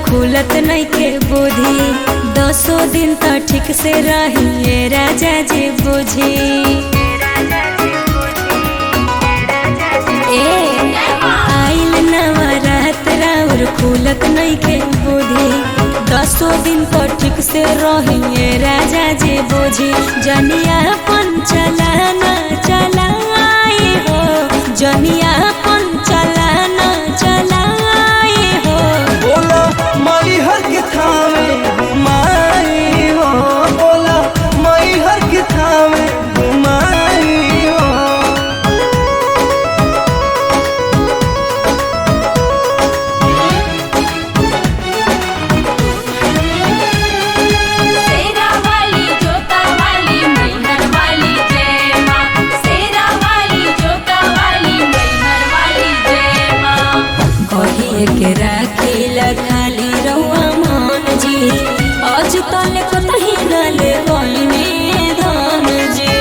खुलत नइखे बुद्धि दसो दिन त ठीक से रहिए राजा जी बुझी ए आइल नवरात राउर खुलत नइखे बुद्धि दसो दिन त ठीक से रहिए राजा जी बुझी जनिया पन चलाना चलाए हो जनिया पन चलाना चलाए हो बोला माई हर के थामे घुमाई हो बोला माई हर के थामे घुमाई हो सेरा वाली जोता वाली मैहर वाली जय माँ सेरा वाली जोता वाली मैहर वाली जय माँ कहिए के राखिला खाली रउआ मान जी आज तल कतही न ले बहिनी धान जी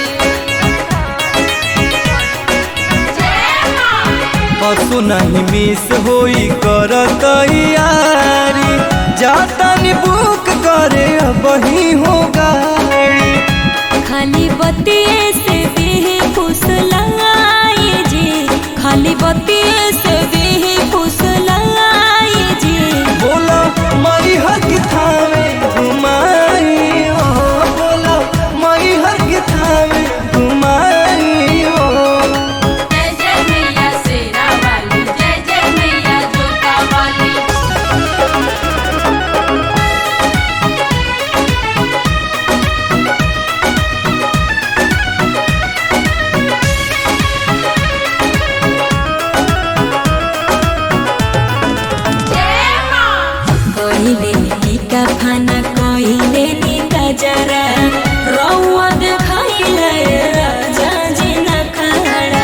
जय माँ पशु नहीं मिस होई कर तैयारी जाता नी बुक करे बही हो गाड़ी खाली बतिये से भी फुसलाई जी खाली बतिये से भी फुसलाई जी बोला माई हर के थामे घुमाई हो बोला माई हर के थामे घुमाई हो जय जय मैया सेरा वाली जय जय मैया जोता वाली जय माँ कहिले टीका खाना कहिले नीका जरा रौआ देखाइले राजा जी नखाड़ा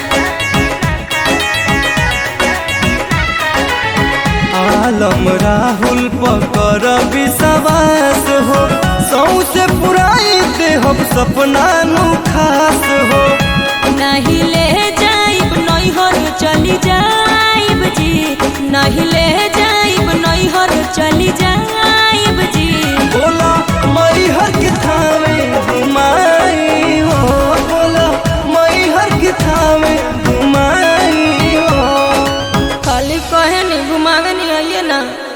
आलम राहुल पकर विश्वास हो सौसे पुराई दे हम सपना नु खास हो नहीं ले जाइब नैहर चली जाइब जी नहीं ले जाइब नैहर चली जाइब जी बोला मई हर के थामे घुमाई हो बोला मई हर के थामे घुमाई हो खाली कहे नहीं घुमावे नहीं आइए ना